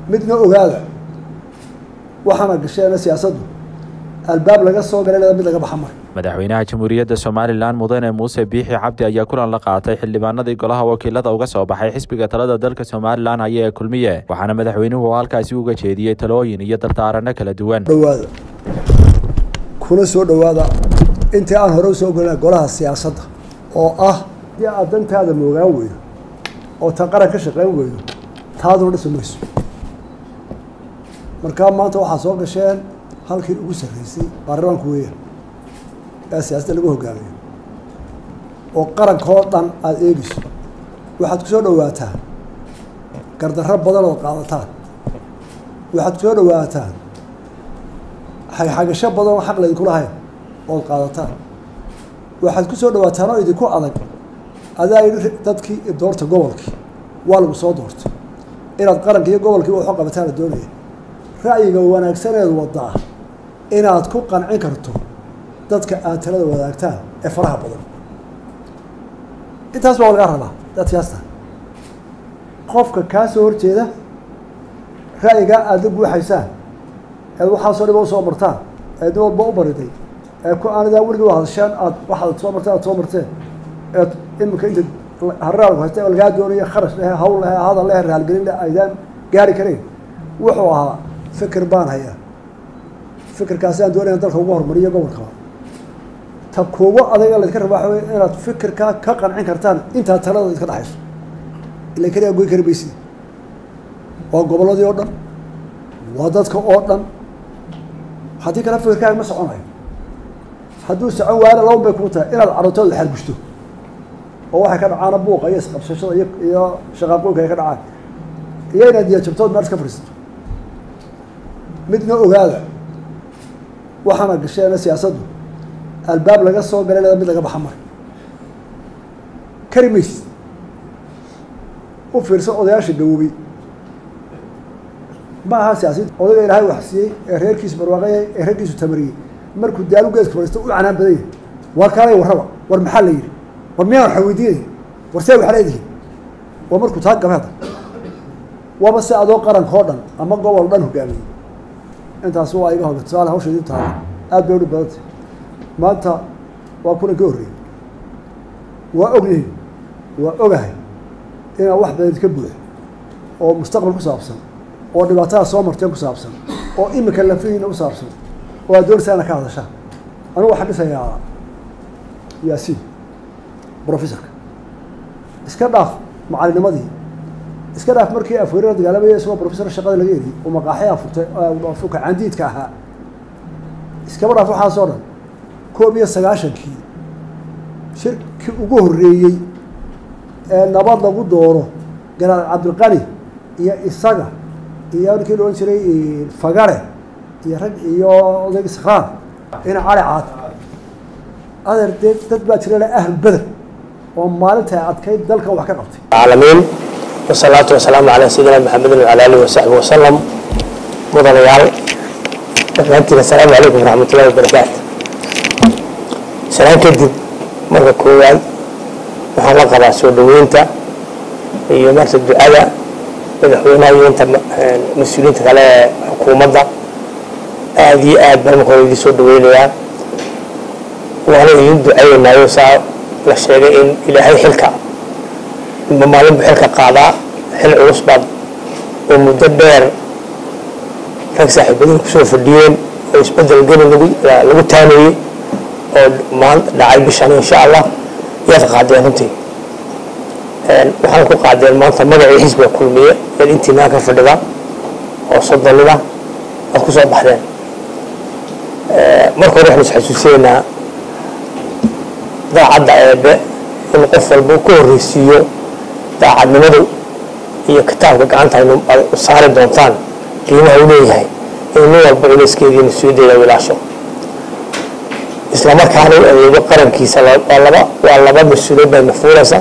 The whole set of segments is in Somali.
midna ogaada waxaana gasheena siyaasaddu albaab laga soo galay leeda mid laga baxa mara madaxweynaha jamhuuriyadda somalilan mudane muuse biixi cabdi ayaa kulan la qaatay xildhibaanadii golaha wakiilada uga soo baxay xisbiga talada dalka somalilan haya ee kulmiye waxaana madaxweynuhu halkaasi uga jeediyey talooyin iyo dardaarano kala duwan dhawaada kuna soo dhowaada intii aan hore usoo gelina golaha siyaasadda oo ah haddii aad dantaada moogaan weydo oo ta qaran ka shaqeyn weydo taaduna dhisi mayso markaa maanta waxaa soo gasheen halkii ugu sarreysay baarlamaanku weeyaan ee siyaasadda lagu hogaamiyo oo qarankoo dhan aada eegeyso waxaad ku soo dhowaataan gardarro badan ood qaadataan waxaad ku soo dhowaataan xagxagasho badan oo xaq laydinku lahayn ood qaadataan waxaad ku soo dhawaataan oo idinku adag adaa yidhi dadkii doorta gobolkii waa lagu soo doortay inaad qaranka iyo gobolkii waxu qabataan la doonaya ra'yiga wanaagsaneed wadaa inaad ku qancin karto dadka aad talada wadaagtaan ee faraha badan intaas baa lagaa rabaa dadkaasta qofka kaa soo horjeeda ra'yigaa aada la guuxaysaan eed waxaasoo dhiba usoo martaan eed nin walba u bariday ee ku aanidaa weligii wa hadasheen aad waxaad soo marteen aad soo marteen eed iminka inta haraalku haysta lagaa doonaya kharash lehe hawl lehe hadal lehe raalgelin leh aydaan gaari karayn wuxuu ahaa fikir baan hayaa fikirkaasi aan doonaya dalka ugu horumariyo gobolkaba ta kuugu adaga laydka rabaa waxa wey inaad fikirkaa ka qancin kartaan intaa talada idka dhexayso ila keliya goy kari maysid waa gobolladii oo dhan waa dadka oo dhan haddii kale fikirkaaga ma soconayo hadduu socon waana laban bay kuu tahay inaad carruurtooda xargushto oo waxay ka dhacaana buuqa iyo isqabsashada iyo iyo shaqaaqooyinka ay ka dhacaan iyo inaad diyajabtood meel iska fadhiisato midna ogaada waxaana gasheena siyaasaddu albaab laga soo galay leeda mid laga baxa mara kari maysid u fiirsa odayaasha gawoobay ma aha siyaasiyiin odayga ilaahay wax siiyey ee reerkiisu barwaaqayay ee reerkiisu tamariyey markuu daalu geedka fadhiisto u canaan badan yahay war kaalay warraba war maxaa la yidhi war miyaan waxa weydiinaya war see waxa leedihin waa markuu taa gabe hadda waaba si adoo qaranka oo dhan ama gobol dhan hogaamiyey intaasi waa iga hoga tusaale hawsha idin taala aad bay udhi badantay maanta waa kulan ka horreeyey waa ogyihin waa ogahay inaan wax badan idinka buuxo oo mustaqbal ku saabsan oo dhibaatada soo marteen ku saabsan oo imika lafihiina u saabsan oo aad doonaysaa ina ka hadashaan anigu waxaan dhisayaa yaasiin brofessorka iska dhaaf macalinimadii iska dhaaf markii afweerara dagaalamaya isagoo professor shaqada laga eriyey oo maqaaxi afurtay fuka candiidka ahaa iskaba dhaaf waxaasoo dhan koob iyo sagaashankii shirkii ugu horreeyey ee nabad lagu dooro garaal cabdilqani iyo isaga iyo ninkii la odhan jiray fagare iyo rag iyo odayg sakraan ina cali caad adeer dee dad baa jira le ahl beder oo maalinta adkayd dalka wax ka qabtay العالمين والصلاة والسلام على سيدنا محمد وعلى آله وصحبه وسلم مضريال دمانتنا السلام عليكم ورحمة الله وبركاته سلام كدب مرة كوان waxaan la qabaa soo dhaweynta iyo marta ducada madaxweynaha iyo inta mas-uuliyiinta kale ee xukuumadda aada iyo aad baan marka hore idin soo dhaweynayaa waana idin ducaynayo saa la sheegay in ilaahay xilka inba maalin buu xilka qaadaa xil culus baad oo muddo dheer rag saaxiibadin kusoo fadhiyeen oo isbedel geli lagu lagu taanayey oo maanta dhacay bishan insha allah yaad qaadeen runtii waxaan ku qaadeen maanta magacii xisbiga kulmiye ee intii maa ka fadhida oo soddonida aad ku soo baxdeen marka hore waxaan isxasuusinaynaa daacadda eebe in qof walba ka horreysiiyo daacadnimadu iyo kitaabka gacanta aynu u saari doontaan qiimaha u leeyahay in nin walba culayskeedii mas-uuliyaddeeda wilaasho islamarkaana u adeego qarankiisa waa laba waa laba mas-uuliyad baa nafuulaysa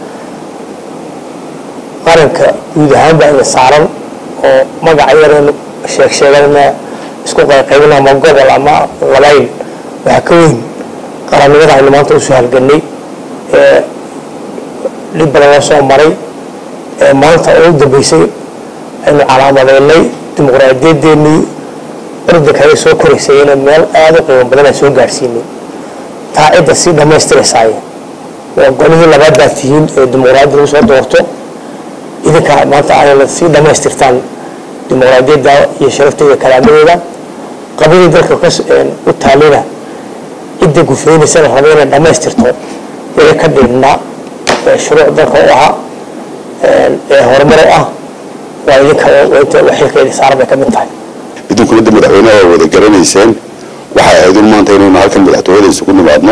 qaranka guud ahaan baa ina saaran oo magaca yaraynu sheeg sheeganna isku qayqaybin ama gobol ama labayn waxaa ka weyn qarannimada aynu maanta usoo halgannay ee dhib badan loo soo maray ee maanta oo u dambeysay aynu calaamadeynay dimuqraadiyadeennii ordanka ay soo koraysay inay meel aada u qiimo badan aan soo gaadhsiinay taa cidda sii dhammaystiraysaay waa golihii labaad baad tihiin ee dimuqraadiyad lagu soo doorto idinka maanta ayna sii dhammaystirtaan dimuqraadiyadda iyo sharafta iyo kalaamadeeda qabadii dalka u taalina cidda gufeynaysana raba inay dhammaystirto wixii ka dhiibnaa ee shuruuc dalka u ahaa ee horumar u ah waa idinka xilka idin saaran bay ka mid tahay idinkuna de madaxweynaha waa wada garanayseen waxay ahayd un maanta inaynu halkan madaxtooyada isugu nimaadno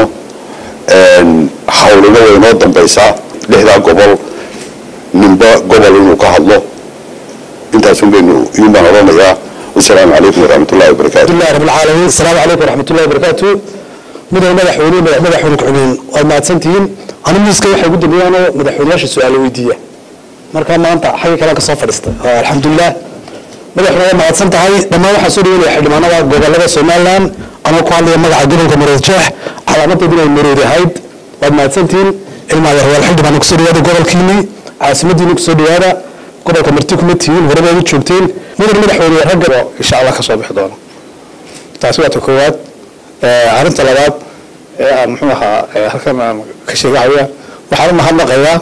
hawlina way inoo dambaysaa lixdaa gobol ninba gobol inuu ka hadlo intaasun baynu iyun baan odhanayaa wasalaamu calaykum waraxmatullahi wabarakaatu alhamdulillahi rabbil caalamiin asalaamu calaykum waraxmatullahi wabarakaatu mudan madaxweyne madaxweyne ku-xigeen waad mahadsantihiin ani miiska waxay ugu dambeeyaanoo madaxweynayaasha su-aalo weydiiya marka maanta xagga kale ka soo fadhiistay alxamdulilah madaxweyne waa mahadsan tahay dhammaan waxaa soo dhaweynaya xildhibaanada gobolada somaliland anoo ku hadlaya magaca gobolka marood jeex calaamadeedu inay marood ahayd waad mahadsantihiin ilmaa yaryaal xildhibaan kusoo dhawaada gobolkiinii caasimadiina kusoo dhawaada gobolka marti kuma tihiin horebaad u joogteen mudan madaxweyne ragga insha allah ka soo bixi doono taasi waa ta koowaad arrinta labaad ee aan muxuu ahaa halkan aan ka sheegahaya waxaan u mahadnaqayaa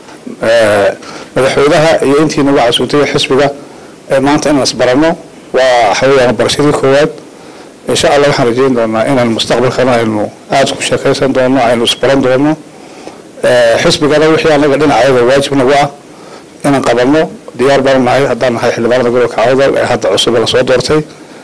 madaxweynaha iyo intii nagu casuutay xisbiga maanta inaan isbarano waa waxaweyaan barashadii koowaad insha allah waxaan rajeyn doonaa inaan mustaqbalkana aynu aada ku sheekaysan doono aynu isbaran doono xisbigana wixii anaga dhinacayaga waajib nagu ah inaan qabanno diyaar baan nahay haddaan nahay xildhibaanada gobolka awdal ee hadda cusub lasoo doortay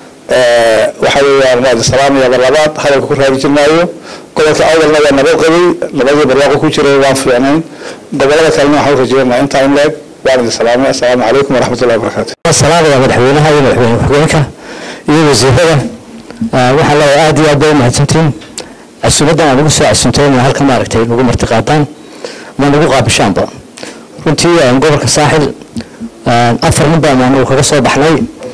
waxa weeyaan waa idin salaamayaaba labaad hadalka ku raadijinaayo gobolka awdalna waa nabad qabay labadii barwaaqo ku jiray waan fiicnayn gobolada kalena waxaan u rajeynaa intaa in leeg waan idin salaamay assalaamu calaykum waraxmatullahi wabarakaatu salaamaya madaxweynaha iyo madaxweyne ku-xigeenka iyo wasiirada waxaa leeyahay aad iyo aad bay u mahadsantiin casuumadan aan ugu soo casuumtay inaa halka maaragtay nagu marti qaadaan ma nagu qaabishaanba runtii gobolka saaxil afar nin baan anagu kaga soo baxnay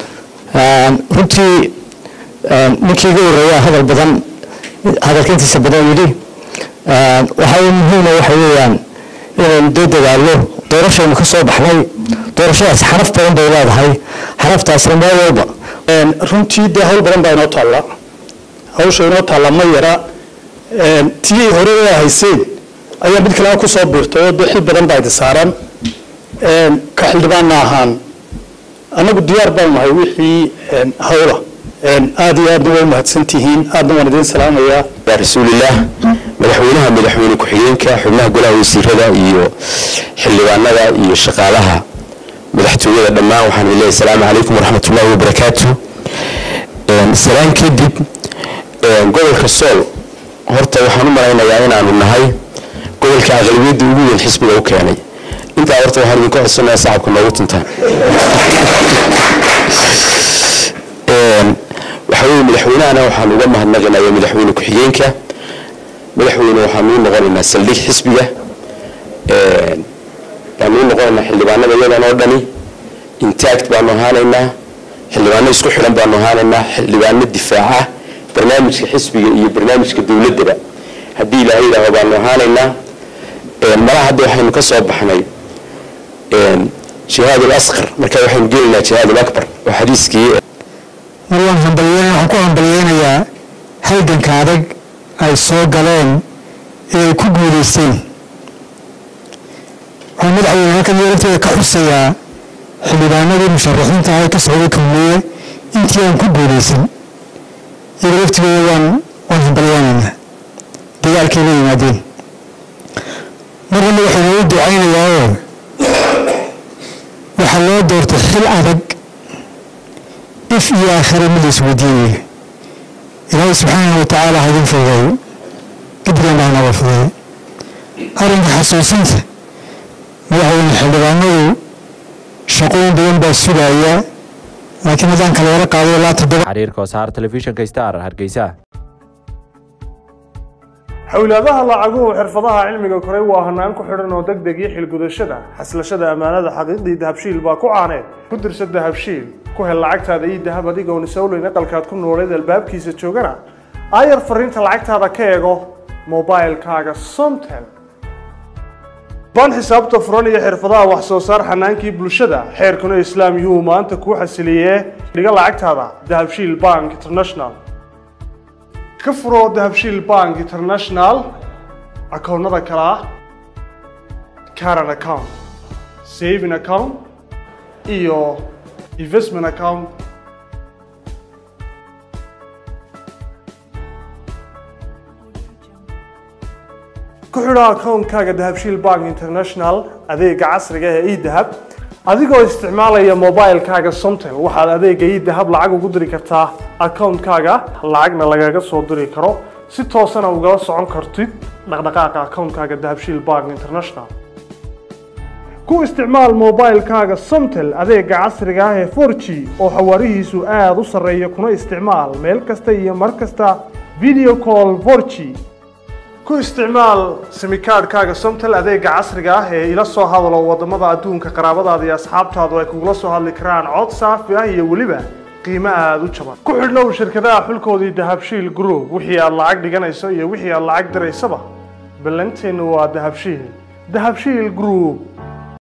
runtii ninkii iga horeeyaa hadal badan hadalka intiisa badan yidhi waxaa muhiima waxa weeyaan inaynu dee dadaalo doorashaynu ka soo baxnay doorashadaas xaraf badan bay leedahay xaraftaasna meel walba runtii dee hawl badan baa inoo taalla hawsha inoo taalla ma yara tii hore ee hayseen ayaa mid kalena kusoo biirtay oo dee xil badan baa idin saaran ka xildhibaanna ahaan annagu diyaar baan nahay wixii hawla aad iyo aadna waa u mahadsantihiin aadna waan idiin salaamayaa yaa rasuulillaah madaxweynaha madaxweyne ku-xigeenka xubnaha golaha wasiirada iyo xildhibaanada iyo shaqaalaha madaxtooyada dhammaan waxaan idin leeyahay asalaamu calaykum waraxmatullaahi wabarakaatu salaan kadib gobolka sool horta waxaan u malaynayaa inaanu nahay gobolka aqlabiyadda ugu weyn xisbiga u keenay intaa horta waxaan idinka codsanayaa sacabka noogu tuntaan waxaa weeye madaxweynahana waxaan uga mahadnaqinayaa madaxweyne ku-xigeenka madaxweyne waxaanu u noqonaynaa saldhig xisbiga baanu u noqonaynaa xildhibaanada iyadan oo dhani intact baanu ahaanaynaa xildhibaano isku xidhan baanu ahaanaynaa xildhibaano difaaca barnaamijka xisbiga iyo barnaamijka dowladdaba haddii ilaahay yidhaaho baanu ahaanaynaa malaha hadda waxaynu ka soo baxnay jihaad alasqar marka waxaynu gelaynaa jihaad alakbar oo xadiiskii mar waan hambalyeyn waxaan ku hambalyeynayaa halganka adag ay soo galeen ee ay ku guulaysteen waxaan madaxweyne halkan iyo lafteeda ka xusayaa xildhibaanadii musharaxiinta ahay ka socday kulmiye intii aan ku guulaysan iyaga laftigooda waan waan hambalyeynaynaa dagaalkay la yimaadeen marna madaxweyne u ducaynayaa oo waxaa loo doortay xil adag if iyo aakhira mid la isweydiinaya ilaahay subxaanahu watacaala ha idin fududeeyo gabdhan baa naga fududeeyo arrinka xasuusinta madaxweyne xildhibaanadu shaqooyin badan baa sugaya laakiin haddaan kala wara qaado ilaa toddoba xiriirka wasaar telefishinka star hargeysa xowlaadaha lacaguhu xirfadaha cilmiga koray waa hanaan ku xidhan oo deg deg iyo xilgudashada xaslashada ammaanada xaqiiqdii dahabshiil baa ku caaneed ku dirsa dahabshiil ku hel lacagtaada iyo dahab adigoon isowleyn aqalkaad ku nooleed albaabkiisa joogana aayar fariinta lacagtaada ka eego mobilkaaga somtel baan xisaabta furan iyo xirfadaha wax soo saar xanaankii bulshada xeerkuna islaam yuhu maanta kuu xasiliyee dhiga lacagtaada dahabshiil bank international ka furo dahabshiil bank international akoonnada kale ah caran account saving account iyo investment account ku xidho akoonkaaga dahabshiil bank international adeega casriga ee edahab adigoo isticmaalaya mobilekaaga somtel waxaad adeega edahab lacag ugu diri kartaa akoonkaaga lacagna lagaga soo diri karo si toosana ugala socon kartid dhaqdhaqaaqa akoonkaaga dahabshiil bank international ku isticmaal mobilekaaga somtel adeega casriga ah ee 4g oo xawaarihiisu aada u sarreeya kuna isticmaal meel kasta iyo mar kasta video call 4g ku isticmaal simikaadhkaaga somtel adeega casriga ah ee ila soo hadalo wadamada adduunka qaraabadaada iyo asxaabtaadu ay kugula soo hadli karaan cod saafi ah iyo weliba qiimo aada u jaban ku xidhnow shirkadaha xulkoodii dahabshiil group wixii aad lacag dhiganayso iyo wixii aad lacag diraysaba ballanteennu waa dahabshiil dahabshiil group